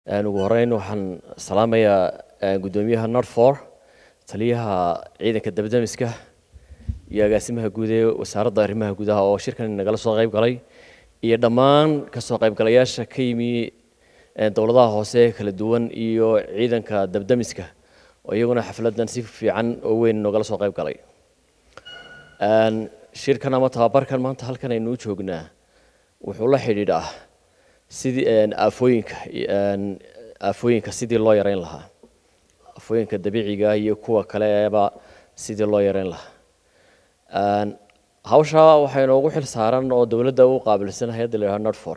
ugu horeyn waxaan salaamayaa guddoomiyaha norfor taliyaha ciidanka dabdamiska iyo agaasimaha guud ee wasaaradda arrimaha gudaha oo shirkan nagala soo qayb galay iyo dhammaan kasoo qaybgalayaasha ka yimi dowladaha hoose kala duwan iyo ciidanka dabdamiska oo iyaguna xafladan si fiican oo weyn nogala soo qayb galay shirkan ama tababarkan maanta halkan aynu u joognaa wuxuu la xidhiidhaa sidii aafooyinka aafooyinka sidii loo yareyn lahaa aafooyinka dabiiciga iyo kuwa kaleeba sidii loo yareyn lahaa hawsha waxaa inoogu xil saaran oo dowladda u qaabilsan hay-adda la yidhaha norfor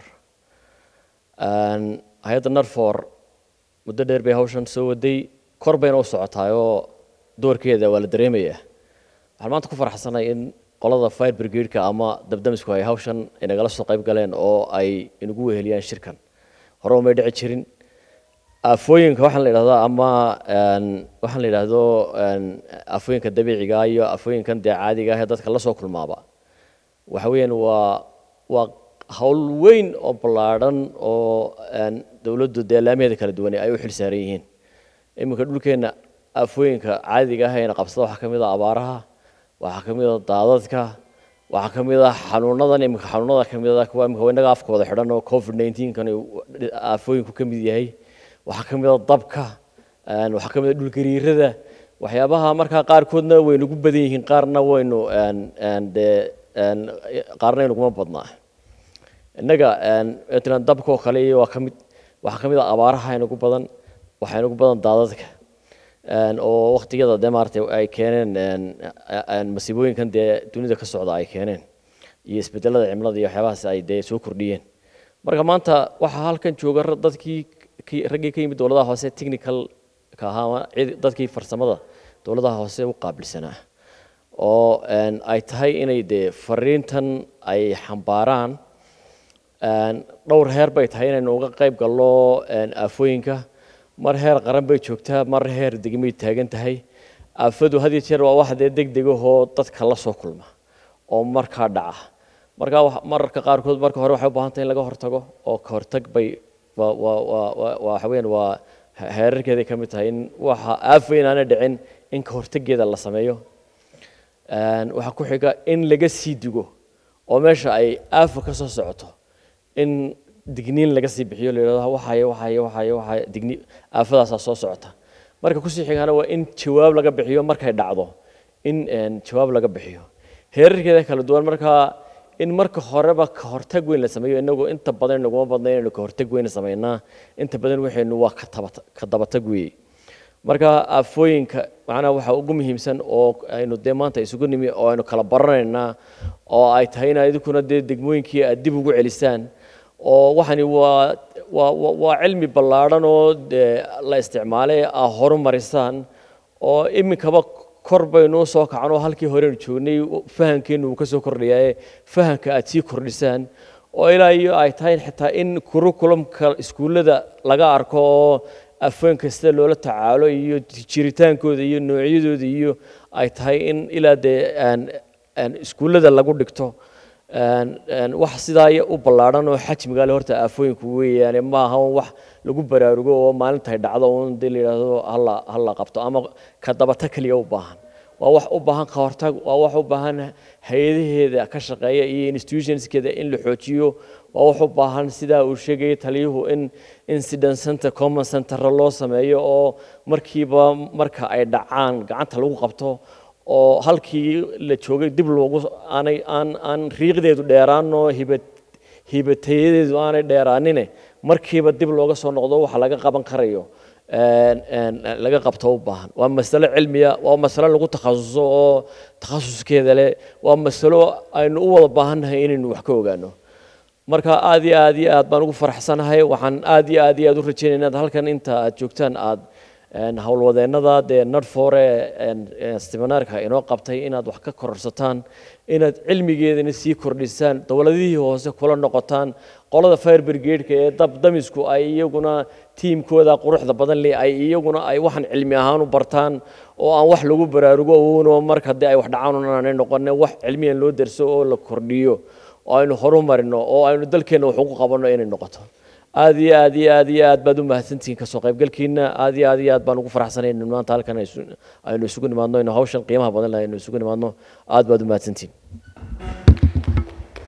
hay-adda norfor muddo dheer bay hawshan soo waday kor bayna u socotaayoo doorkeeda waa la dareemayaa waxaan maanta ku faraxsanahay in qolada fire brigade-ka ama dabdamisku ay hawshan inagala soo qayb galeen oo ay inagu weheliyaan shirkan hore umay dhici jirin aafooyinka waxaan la yidhahdaa ama waxaan la yidhaahdo aafooyinka dabiiciga iyo aafooyinkan dee caadiga ah ee dadka la soo kulmaaba waxa weeyaan waa waa hawl weyn oo ballaadhan oo dowladdu dee laamaheeda kala duwan ay u xil saaran yihiin iminka dhulkeenna aafooyinka caadiga ah eena qabsada waxaa ka mid a abaaraha waxaa ka mid a daadadka waxaa ka mid a xanuunadan iminka xanuunada ka mid a kuwa iminka innaga afkooda xidhan oo covid nineteen kan aafooyinku ka mid yahay waxaa ka mid a dabka waxaa ka mid a dhulgariirada waxyaabaha markaa qaarkoodna waynu gu badan yihiin qaarna waynu dee qaarna inaguma badnaa innaga matalan dabka oo kale iyo waa ka mid waxaa ka mid a abaaraha inagu badan waxaa inagu badan daadadka oo waktigada dee maaragtay ay keeneen masiibooyinkan dee dunida ka socda ay keeneen iyo isbedelada cimilada iyo waxyaabahaas ay dee soo kordhiyeen marka maanta waxaa halkan jooga dadkii raggii ka yimid dowladaha hoose technicalka ahaa dadkii farsamada dowladaha hoose u qaabilsanaa oo ay tahay inay dee fariintan ay xambaaraan dhowr heer bay tahay inaynu uga qayb galno aafooyinka mar heer qaran bay joogtaa mar heer degmay taagan tahay aafadu had iyo jeer waa wax dee degdegahoo dadka la soo kulma oo markaa dhaca markaa mararka qaarkood marka hore waxay u baahan tahay in laga hortago oo ka hortag bay waxa weeyaan waa heerarkeeday ka mid tahay in waxa aafa inaana dhicin in ka hortageeda la sameeyo waxaa ku xiga in laga sii digo oo meesha ay aafa ka soo socoto in digniin laga sii bixiyo la yidhahdo waxaye waxaye waxaye waxaye digni aafadaasaa soo socota marka kusii xigana waa in jawaab laga bixiyo markay dhacdo in jawaab laga bixiyo heerarkeeda kala duwan markaa in marka horeba ka hortag weyn la sameeyo inagu inta badan inaguma badna inaynu ka hortag weyn samaynaa inta badan waxaynu waa ka dabatag weeye marka aafooyinka macnaha waxaa ugu muhiimsan oo aynu dee maanta isugu nimi oo aynu kala baranaynaa oo ay tahay in idinkuna dee degmooyinkii aad dib ugu celisaan oo waxani waa waa waa cilmi ballaadhan oo dee la isticmaalay aa horumarisaan oo iminkaba kor baynu u soo kacno halkii horeynu joognay fahamkeennu uu ka soo kordhayaye fahamka aad sii kordhisaan oo ilaa iyo ay tahay xitaa in kurukulumka iskuullada laga arko oo afooyinka sida loola tacaalo iyo jiritaankooda iyo noocyadooda iyo ay tahay in ilaa dee iskuullada lagu dhigto wax sidaa u ballaadhan oo xajmiga le horta aafooyinku weeyaane ma aha wax lagu baraarugo oo maalintaay dhacdo un dee la yidhaahdo hala hala qabto ama ka dabata keliya u baahan waa wax u baahan ka hortag waa wax u baahan hay-adaheeda ka shaqeeya iyo institutionskeeda in la xoojiyo waa wax u baahan sidaa uu sheegayay taliyuhu in incident center common center loo sameeyo oo markiiba marka ay dhacaan gacanta lagu qabto oo halkii la joogay dib loogu aanay aan aan riiqdeedu dheeraan oo hiba hibatayadeedu aanay dheeraanine markiiba dib looga soo noqdo waxa laga qaban karayo laga qabto u baahan waa masalo cilmiya waa masalo lagu takhasuso oo takhasuskeeda leh waa masalo aynu u wada baahannahay inaynu wax ka ogaano marka aad iyo aad iyo aad baan ugu faraxsanahay waxaan aad iyo aad iyo aad u rajeynaya inaad halkan inta aad joogtaan aad howlwadeennada dee nadfore seminaarka inoo qabtay inaad wax ka kororsataan inaad cilmigeedana sii kordhisaan dowladihii hoose kula noqotaan qolada fire brigade-ka ee dabdamisku ay iyaguna tiimkooda quruxda badan leh ay iyaguna ay waxaan cilmi ahaan u bartaan oo aan wax lagu baraarugo uno marka dee ay wax dhacaan aanay noqone wax cilmiyan loo derso oo la kordhiyo oo aynu horumarino oo aynu dalkeenna wax ugu qabanno inay noqoto aad iyo aad iyo aad iyo aad baad u mahadsantihiin kasoo qaybgalkiina aad iyo aad iyo aad baan ugu faraxsanay in maanta halkan aynu isugu nimaadno inu hawshan qiimaha badan lahay aynu isugu nimaadno aad baad u mahadsantihiin